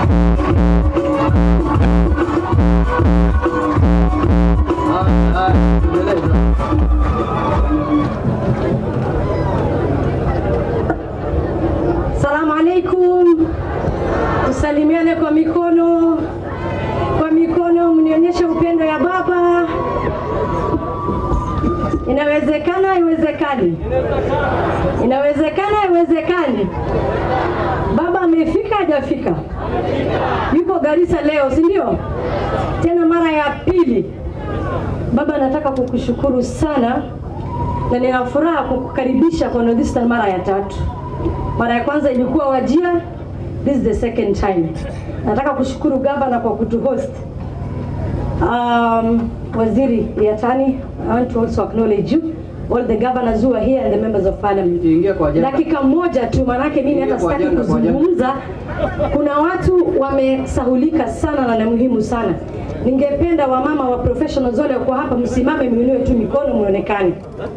Salamu alaikum, tusalimiane kwa mikono, kwa mikono, mnionyeshe upendo ya baba. Inawezekana, iwezekani? Inawezekana, iwezekani? Baba amefika, hajafika? Yupo Garissa leo, si ndio? Tena mara ya pili. Baba, nataka kukushukuru sana na nina furaha kukukaribisha kwa North Eastern mara ya tatu. Mara ya kwanza ilikuwa Wajia, this is the second time. Nataka kushukuru gavana kwa kutuhost. Um, Waziri Yatani, I want to also acknowledge you, all the governors who are here and the members of parliament. Ingia kwa ajenda. Dakika moja tu, manake mimi hata Ingia kwa sitaki ajenda, kwa ajenda. kuzungumza. Kuna watu wamesahulika sana na ni muhimu sana. Ningependa wamama wa professionals wale wako hapa, msimame, muinue tu mikono, muonekane.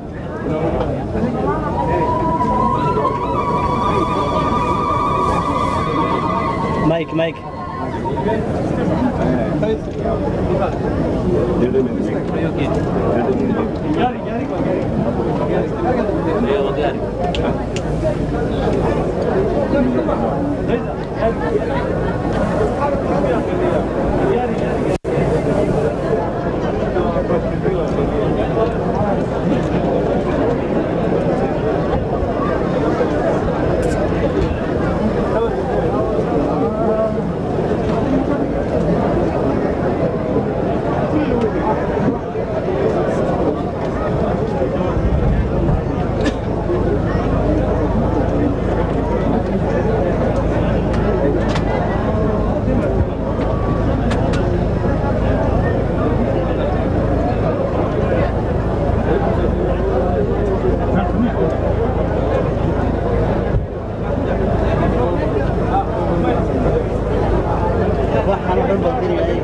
Mike, Mike. Waxaan oo dhan baa diriyay.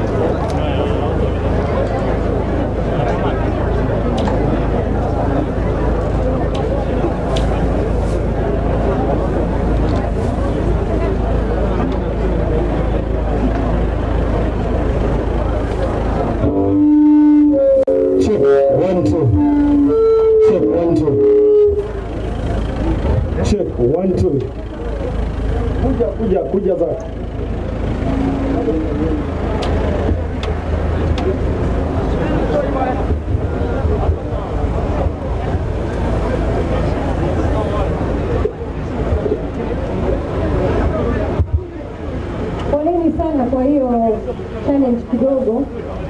Check one two. Check one two. Check one two. Kuja kuja kuja za. Poleni sana kwa hiyo challenge kidogo,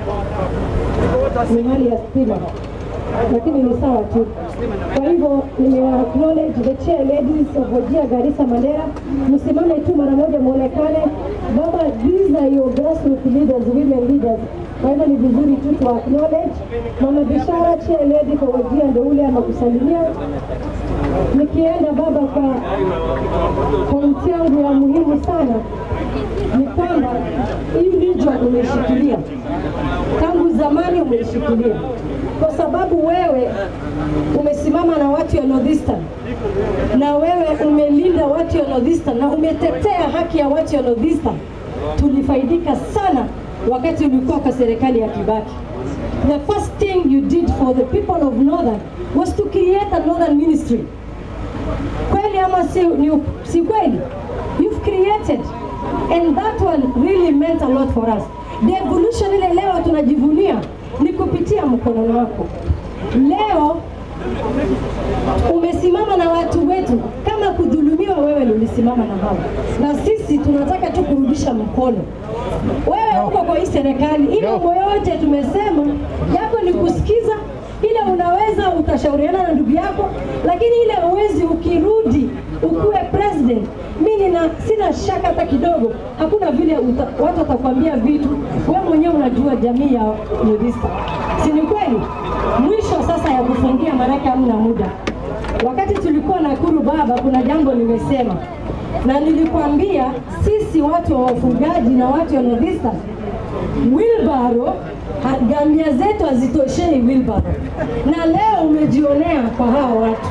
ni hali ya stima, lakini ni sawa tu. Kwa hivyo nimewa acknowledge the chair ladies of Wajir Garissa Mandera, msimame tu mara moja muonekane. Baba, these are your grassroots leaders, women leaders. Kwa hivyo ni vizuri tu tu acknowledge. Mama Bishara, chair lady kwa Wajir, ndio ule anakusalimia. Nikienda baba kwa pointi yangu ya muhimu sana ni kwamba hii region umeishikilia tangu zamani, umeishikilia kwa sababu wewe umesimama na watu ya North Eastern na wewe umelinda watu ya North Eastern na umetetea haki ya watu ya North Eastern. Tulifaidika sana wakati ulikuwa kwa serikali ya Kibaki. The first thing you did for the people of Northern was to create a Northern ministry kweli ama si, ni, si kweli you've created and that one really meant a lot for us the evolution ile leo tunajivunia ni kupitia mkono wako leo umesimama na watu wetu kama kudhulumiwa wewe ndio ulisimama na hao na sisi tunataka tu kurudisha mkono wewe uko kwa hii serikali ile mambo yote tumesema yako ni kusikiza ile unaweza ukashauriana na ndugu yako, lakini ile uwezi ukirudi ukuwe president, mi nina sina shaka hata kidogo, hakuna vile uta, watu watakwambia vitu, wewe mwenyewe unajua jamii ya Nudista, si ni kweli? Mwisho sasa ya kufungia, maanake hamna muda. Wakati tulikuwa Nakuru baba, kuna jambo nimesema na nilikwambia sisi watu wa wafugaji na watu wa Nudista wilbaro ha- gamia zetu hazitoshei wilbaro, na leo umejionea kwa hawa watu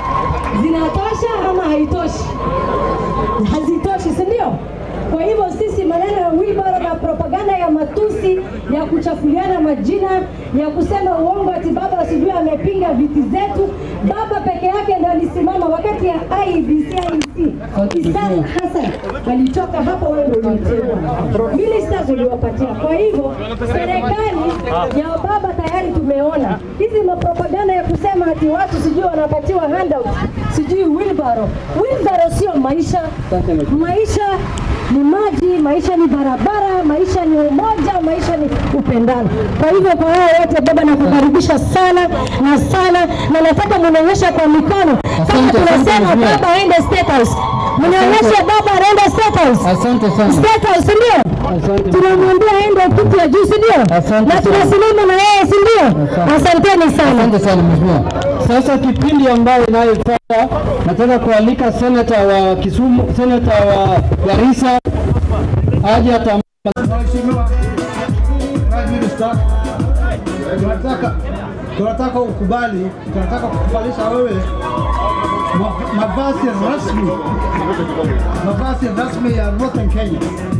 zinatosha ama haitoshi? Hazitoshi, si ndio? Kwa hivyo sisi maneno ya wilbaro na propaganda ya matusi ya kuchafuliana majina ya kusema uongo ati baba sijui amepinga viti zetu. Baba peke yake ndo alisimama wakati ya IEBC IEC. Isam Hassan alitoka hapo, wewe ndio ulimteua ministers uliwapatia. Kwa hivyo serikali ya baba tayari tumeona hizi mapropaganda ya kusema ati watu sijui wanapatiwa handout sijui wheelbarrow. Wheelbarrow sio maisha. Maisha ni maji, maisha ni barabara, maisha ni umoja, maisha ni upendano. Kwa hivyo kwa hao wote baba, nakukaribisha sana na sana, na nataka mnionyeshe kwa mikono kama Asante, tunasema asante, mheshimiwa. baba aende State House, mnionyeshe baba aende State House. Asante sana. State House, si ndio? Asante. Tunamwambia aende kiti ya juu, si ndio? Asante Na sana. tunasimama na yeye, si ndio? Asante. Asanteni sana. Asante sana mheshimiwa. Sasa kipindi ambayo inayofuata nataka kualika senata wa Kisumu, senata wa Garissa aje ata Mheshimiwa Prime Minister, tunataka tunataka ukubali, tunataka kukubalisha wewe ma- mavazi rasmi, mavazi rasmi ya Northern Kenya.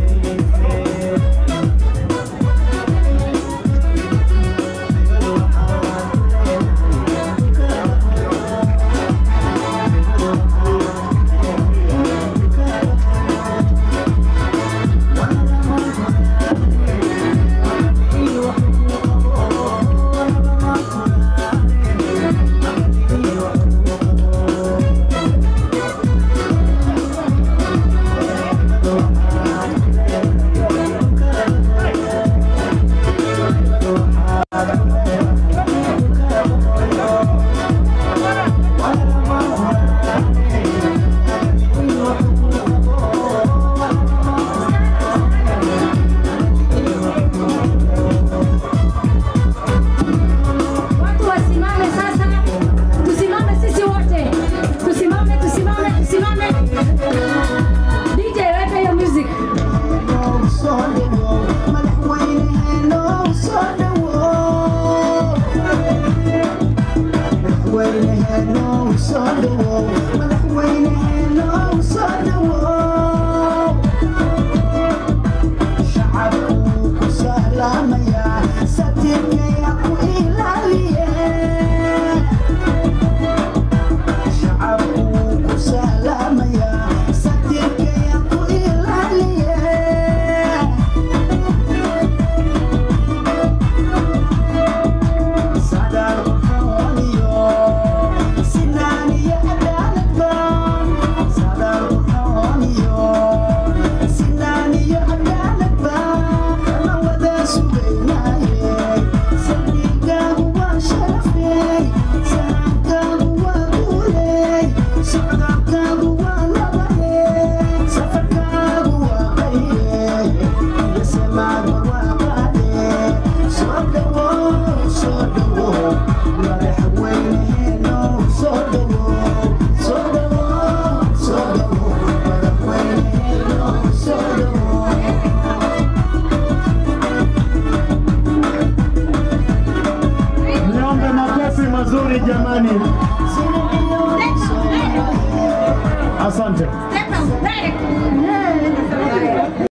Watu wasimame sasa, tusimame sisi wote, tusimame, tusimame, tusimame. DJ weka hiyo music. Sodom, Sodom,